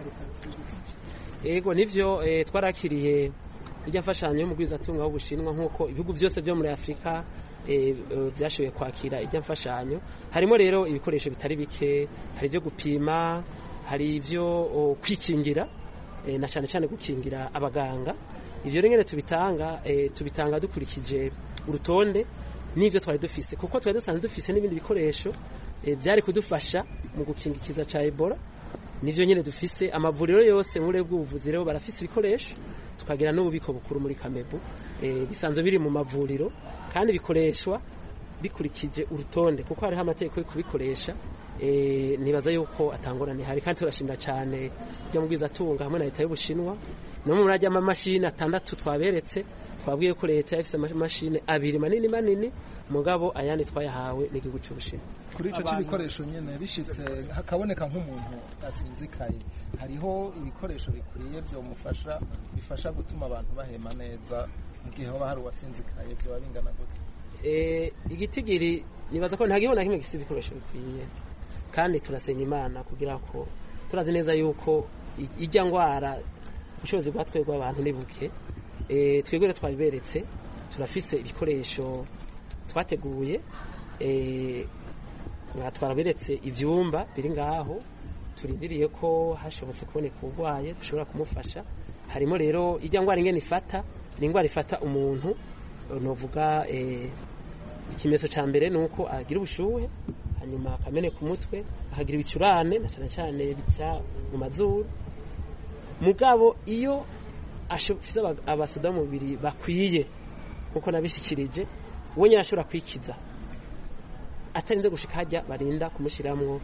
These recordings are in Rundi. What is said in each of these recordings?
ego nivyo eh, twarakiriye irya mfashanyo y'umugwizatunga w'ubushinwa nk'uko ibihugu byose byo muri afurika eh, eh, byashoboye kwakira irya mfashanyo harimo rero ibikoresho bitari bike hari ibyo gupima hari ibyo oh, kwikingira eh, na cyane cyane gukingira abaganga ivyo rero nyene tubitanga eh, tubitanga dukurikije urutonde n'ivyo twari dufise kuko twari dusanzwe dufise n'ibindi bikoresho eh, byari kudufasha mu gukinga ikiza ca ebola nivyo nyene dufise amavuriro yose muri bw'ubuvuzi rero barafise ibikoresho tukagira n'ububiko bukuru muri kamebu eh, bisanzwe biri mu mavuriro kandi bikoreshwa bikurikije urutonde kuko hariho amategeko yo kubikoresha eh, nibaza yuko atangorane hari kandi turashimira cyane byo mubwiza tunga hamwe na leta y'ubushinwa no mu rajya amamashini atandatu twaberetse twabwiye ko leta ifite amamashini abiri manini manini mugabo ayandi twayahawe n'igihugu cy'ubushinwa kuri icyo cy'ibikoresho nyine bishitse hakaboneka nk'umuntu asinzikaye hariho ibikoresho bikwiye byomufasha bifasha gutuma abantu bahema neza mu gihe haba hari uwasinzikaye byaba bingana gute eh, igitigiri nibaza ko nta gihugu na kimwe gifite ibikoresho bikwiye kandi turasenga imana kugira ko turazi neza yuko i- ijya ngwara ubushobozi bwa twebwe abantu ni buke eh, twebwe rero twabiberetse turafise ibikoresho twateguye eh, nka twaraberetse ivyumba biri ngaho turindiriye ko hashobotse kuboneka urwaye dushobora kumufasha harimo rero ijya ngwara ingene ifata ni ingwara ifata umuntu eh, novuga eh, ikimenyetso cya mbere ni uko agira ubushuhe hanyuma akameneka umutwe akagira ibicurane na cyane cyane bica mu mazuru mugabo iyo afise abasoda mubiri bakwiye nkuko nabishikirije we nyine ashobora kwikiza atarinze gushika hajya barinda kumushyiramo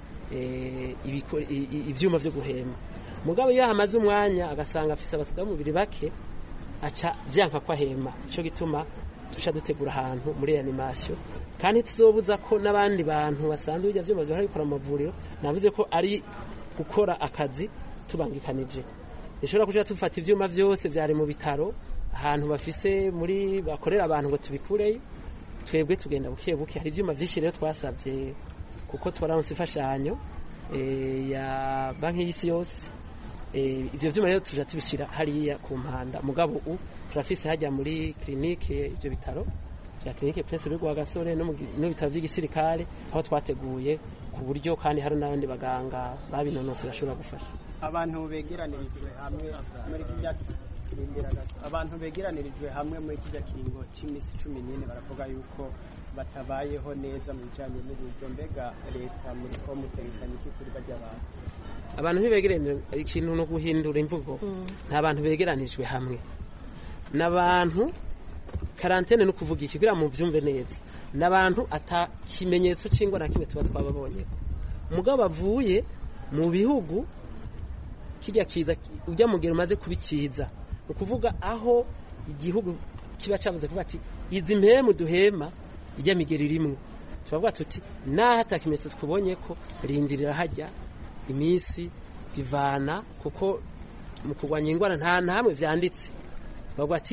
ibyuma byo guhema mugabo iyo hamaze umwanya agasanga afise abasoda mubiri bake aca byanka ko ahema icyo gituma tuca dutegura ahantu muri animasiyo kandi tuzobuza ko n'abandi bantu basanzwe bijya byuma bihora bikora mu mavuriro navuze ko ari gukora akazi tubangikanije dushobora kuja tufata ivyuma vyose vyari mu bitaro ahantu bafise muri bakorera abantu ngo tubikureyo twebwe tugenda buke buke hari ivyuma vyinshi rero twasavye kuko twaranse imfashanyo eh, ya banki y'isi yose eh, ivyo vyuma rero tuja tubishira hariya ku mpanda mugabo u turafise hajya muri clinique ivyo bitaro vya clinique Prince Rugwa Gasore no mu gi- no bitaro vy'igisirikare aho twateguye ku buryo kandi hari n'abandi baganga babinonose bashobora gufasha abantu begeranirijwe hamwe muri kijya kirindira gato abantu begeranirijwe hamwe muri kijya kiringo cy'iminsi cumi n'ine baravuga yuko batabayeho neza mu bijyanye n'uburyo mbega leta muri ko mutegekanye iki kuri bajya abantu abantu ntibegerane ikintu no guhindura imvugo nta bantu begeranijwe hamwe n'abantu karantene no kuvuga iki kugira mu byumve neza n'abantu ata kimenyetso cy'ingwa na kimwe tuba twababonye umugabo bavuye mu bihugu kijya kiza ujya mugero umaze kubikiza ni ukuvuga aho igihugu kiba cyavuze kuvuga ati izi mpemu duhema ijya migero irimwo turavuga tuti naho ata kimenyetso twubonye ko rindirira hajya iminsi bivana kuko mu kurwanya indwara nta na hamwe vyanditse bavuga ati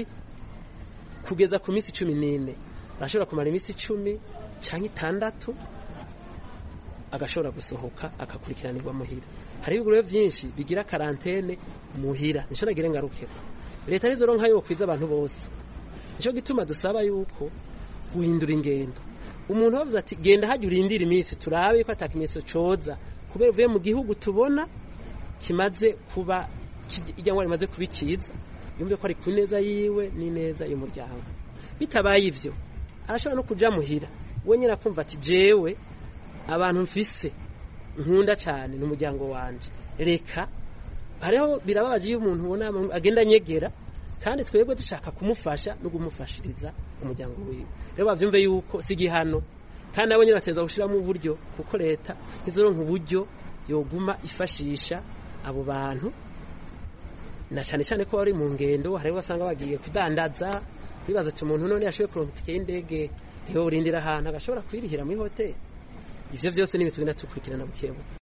kugeza ku minsi cumi n'ine arashobora kumara iminsi icumi cyangwa itandatu agashobora gusohoka agakurikiranirwa muhira hari ibiguriro byinshi bigira karantene muhira nico nagire ngarukeko leta nizo ronka yo kwiza abantu bose nico gituma dusaba yuko guhindura ingendo umuntu bavuze ati genda hajya urindira iminsi turabe yuko atakimenyetso coza kubera uvuye mu gihugu tubona kimaze kuba ijya ngo rimaze kubikiza yumve ko ari ku neza yiwe n'ineza y'umuryango bitabaye ivyo arashobora no kuja muhira we nyine akumva ati jewe abantu mfise nkunda cyane n'umuryango wanje reka hariho birababaje iyo umuntu ubona agenda anyegera kandi twebwe dushaka kumufasha no kumufashiriza umuryango wiwe rero bavyumve yuko si igihano kandi nabo nyine bateza gushiramo uburyo kuko leta ntizoronka uburyo yoguma ifashisha abo bantu na cyane cyane ko bari mu ngendo hari basanga bagiye kudandaza bibaza ati umuntu none yashoboye kuronka itike y'indege ntiwe urindira ahantu agashobora kwirihira muri hoteli ivyo vyose ni ibintu tugenda tukurikirana bukebuke